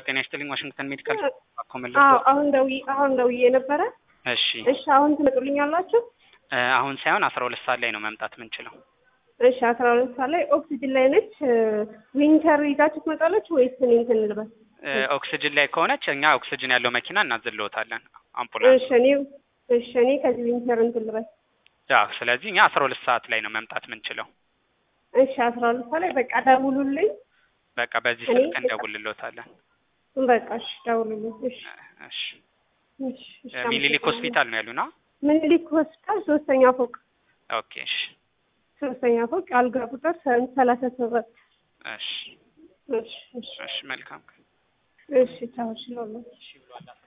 ጤና ይስጥልኝ ዋሽንግተን ሜዲካል አኮመለ አዎ አሁን ደውዬ አሁን ደውዬ ነበረ። እሺ እሺ አሁን ትመጡልኛላችሁ? እ አሁን ሳይሆን አስራ ሁለት ሰዓት ላይ ነው መምጣት የምንችለው። እሺ አስራ ሁለት ሰዓት ላይ ኦክሲጅን ላይ ነች። ዊንተር ይዛችሁ ትመጣላችሁ ወይስ እኔ እንትን ልበል? እ ኦክስጅን ላይ ከሆነች እኛ ኦክስጅን ያለው መኪና እናዝልዎታለን አምቡላንስ። እሺ እኔ እሺ እኔ ከዚህ ዊንተር እንትን ልበል። አዎ ስለዚህ እኛ አስራ ሁለት ሰዓት ላይ ነው መምጣት የምንችለው። እሺ አስራ ሁለት ሰዓት ላይ በቃ ደውሉልኝ። በቃ በዚህ እኔ ስልክ እንደውልሎታለን። በቃ እሺ ደውሉልኝ። እሺ እሺ እሺ እሺ ሚኒሊክ ሆስፒታል ነው ያሉና? ምኒልክ ሆስፒታል ሶስተኛ ፎቅ ኦኬ እሺ ሶስተኛ ፎቅ አልጋ ቁጥር ሰላሳ ሰባት እሺ እሺ እሺ እሺ መልካም እሺ ቻው እሺ ሎሎ እሺ ብሏል።